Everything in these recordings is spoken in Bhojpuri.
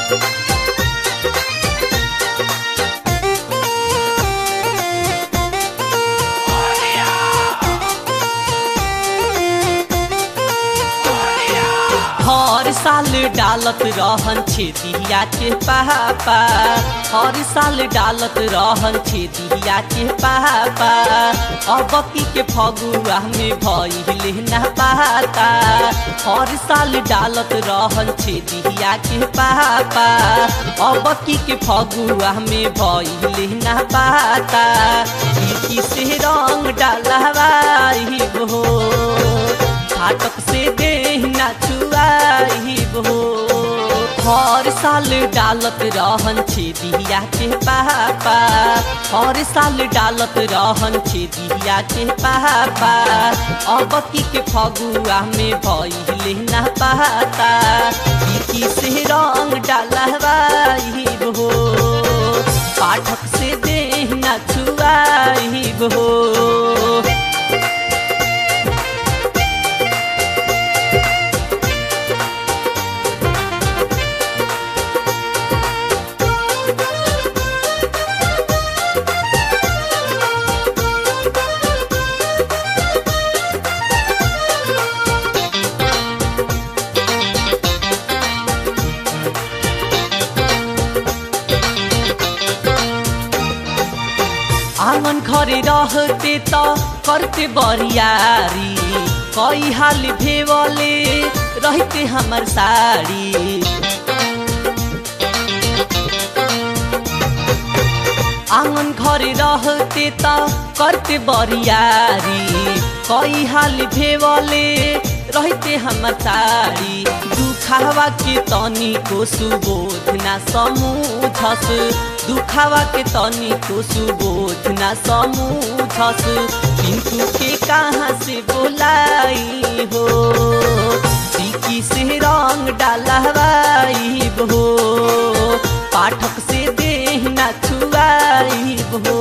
हर साल डालत रहन छेदिया के पापा हर साल डालत रहन छेदिया के पापा अब की के फगुआ में भइले ना पाता हर साल डालत रहन छेदिया के पापा अब की के फगुआ में भइले ना पाता की से रंग डालवाई हो फाटक से देहना छुआई हो हर साल डालत रहन छेदिया के पापा हर साल डालत रहन छेदिया के पापा अब की के फगुआ में भइले ना पाता की से रंग डालवाई हो पाठक से देहना छुआई हो आंगन घरे रहते त करते बरियारी कई हाल भेवले रहते हमर साड़ी आंगन घरे रहते त करते बरियारी कई हाल भेवले रहते हमर साड़ी दुखावा के तनी को सुबोध ना समूझस दुखावा के तनी को सुबोध ना समूझस किंतु के कहाँ से बोलाई हो टिकी से रंग डालवाई हो पाठक से देहना छुआई हो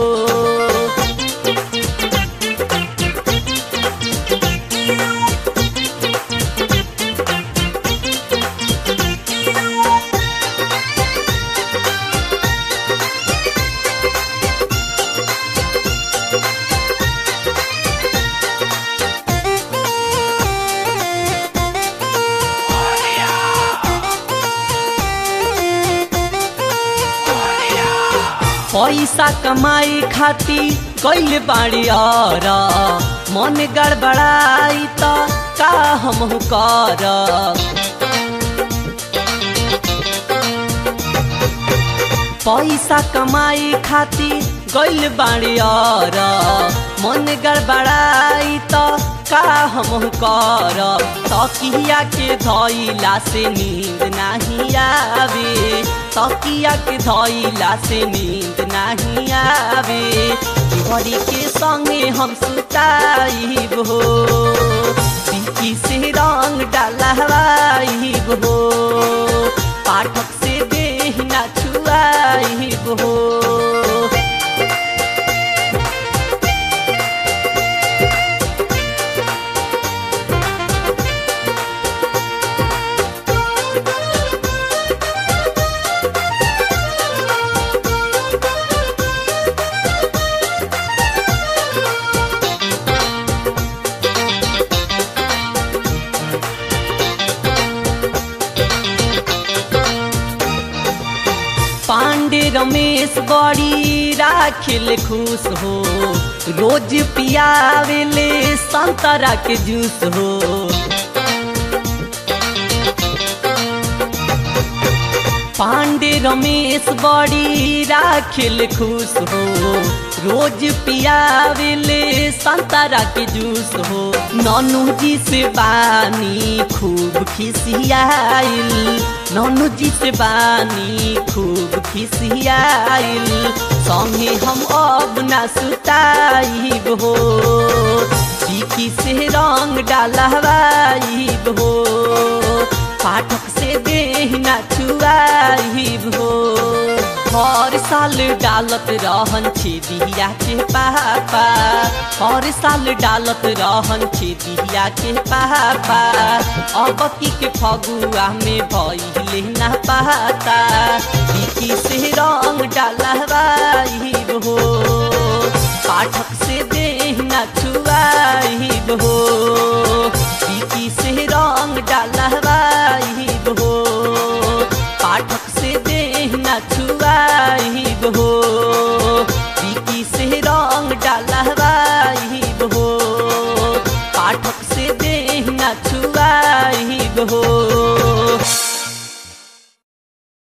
पैसा कमाई खाती कैले बाड़ी और मन गड़बड़ाई त का हम कर पैसा कमाई खाती गैल बाड़ी और मन गड़बड़ाई त का हम कर तकिया के धैला से नींद नहीं आवे तकिया के धैला से नींद नहीं आवे घड़ी के संगे हम सुताई हो पिकी से रंग डालवाई हो पाठक से देहना छुआई हो पांडे रमेश बड़ी राखिल खुश हो रोज पियावेले संतरा के जूस हो पांडे रमेश बड़ी राखिल खुश हो रोज पियावेले संतरा के जूस हो ननू जी से बानी खूब खिसियाइल ननू जी से बानी खूब खिसियाइल संगे हम अब ना सुताई हो सीखी से रंग डालवाई हो पाठक से देहना छुआई हो हर साल डालत रहन छेदिया के पापा हर साल डालत रहन छेदिया के पापा अब की के फगुआ में भइले ना पाता की से रंग डालवाई हो पाठक से